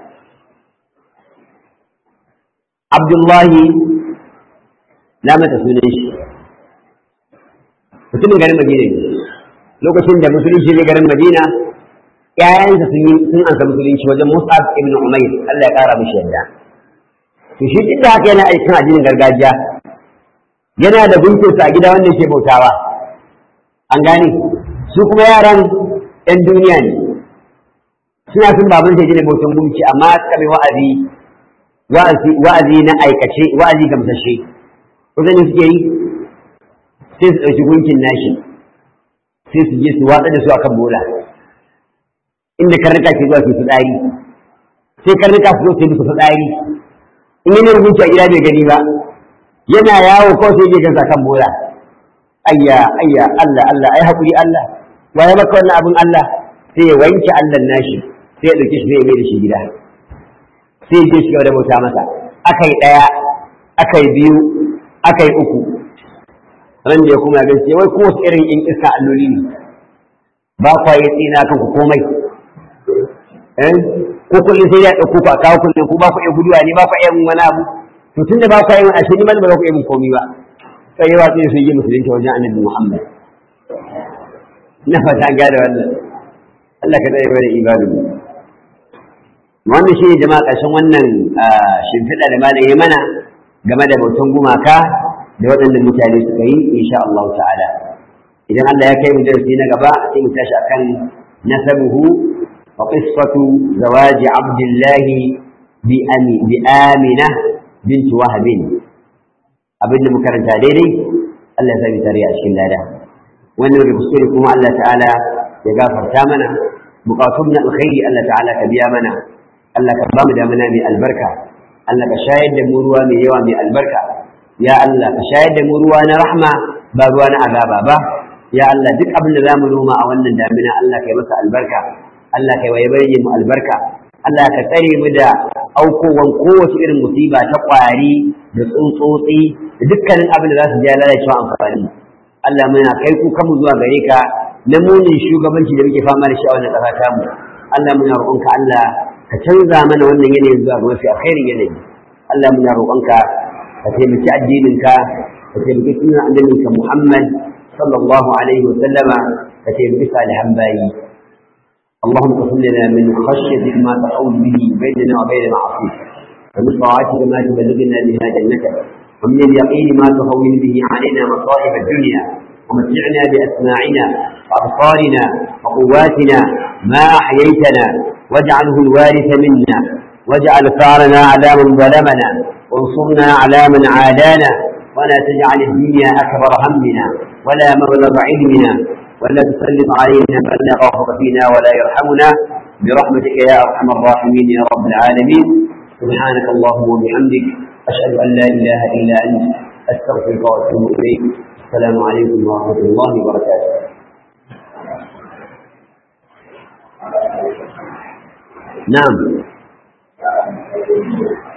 Abdullahi na mata sunan shi mutumin garin Madina ne lokacin da musulunci ne garin Madina ƴaƴansa sun yi sun ansa musulunci wajen Mus'ab ibn Umair Allah ya ƙara mishi yadda to shi duk da haka yana aikin addinin gargajiya yana da gunkinsa a gida wanda ke bautawa an gane su kuma yaran ‘yan duniya ne suna sun babun sai gina bautan gunki amma suka mai wa'azi wa'azi na aikace wa'azi gamsashe kusa ne suke yi sai su ɗauki gunkin nashi sai su je su watsa da su akan bola inda karnuka ke zuwa su fitsari sai karnuka su zo su yi musu fitsari in yi rubuci a gida bai gani ba yana yawo kawai sai ya gansa kan bola ayya ayya Allah Allah ai hakuri Allah waye maka wannan abin Allah sai ya wanke Allah nashi sai ya dauke shi sai ya mai da shi gida sai ya je shi da bauta masa akai daya akai biyu akai uku ran da ya kuma ga sai wai ko wasu irin in iska alloli ne ba kwa yi tsina kan ku komai eh ko kullum sai ya dauko ku a kawo kullum ku ba ku iya guduwa ne ba ku iya wani abu to tunda ba ku iya ashe ni ba ba ku iya min komai ba sai yawa sai su yi musulunci wajen annabi Muhammad na fata gada wannan Allah ka tsaye bada ibadu wannan shi ne jama'a ƙarshen wannan shimfiɗa da malam ya mana game da bautan gumaka da waɗannan mutane suka yi insha Allah ta'ala idan Allah ya kai mu darasi na gaba sai mu tashi akan nasabuhu wa qissatu zawaji abdullahi bi ami bi amina bint wahabin abin da muka karanta daidai Allah ya sami tare a cikin lada wannan da kuskure kuma Allah ta'ala ya gafarta mana bukatun na alkhairi Allah ta'ala ka biya mana Allah ka ba mu damana mai albarka Allah ka shayar da mu ruwa mai yawa mai albarka ya Allah ka shayar da mu ruwa na rahma ba ruwa na azaba ba ya Allah duk abin da zamu noma a wannan damina Allah kai masa albarka Allah kai waye bayyana mu albarka Allah ka tsare mu da aukowan kowace irin musiba ta kwari da tsuntsotsi da dukkanin abin da za su ja lalacewa amfani Allah muna kai kuka mu zuwa gare ka na munin shugabanci da muke fama da shi a wannan ƙasa ta mu Allah muna roƙonka Allah ka canza mana wannan yanayin zuwa ga mafi alkhairin yanayi Allah muna roƙonka ka taimaki addininka ka taimaki sunan annabinka Muhammad sallallahu alaihi wa sallama ka taimaki salihan bayi اللهم اقسم لنا من خشيتك ما تحول به بيننا وبين معصيتك ومن طاعتك ما تبلغنا بها جنتك ومن اليقين ما تهون به علينا مصائب الدنيا ومتعنا بأسماعنا وأبصارنا وقواتنا ما أحييتنا واجعله الوارث منا واجعل ثارنا على من ظلمنا وانصرنا على من عادانا ولا تجعل الدنيا أكبر همنا ولا مبلغ علمنا ولا تسلط علينا من لا يخافك فينا ولا يرحمنا برحمتك يا أرحم الراحمين يا رب العالمين سبحانك اللهم وبحمدك أشهد أن لا إله إلا أنت أستغفرك وأتوب إليك السلام عليكم ورحمة الله وبركاته نعم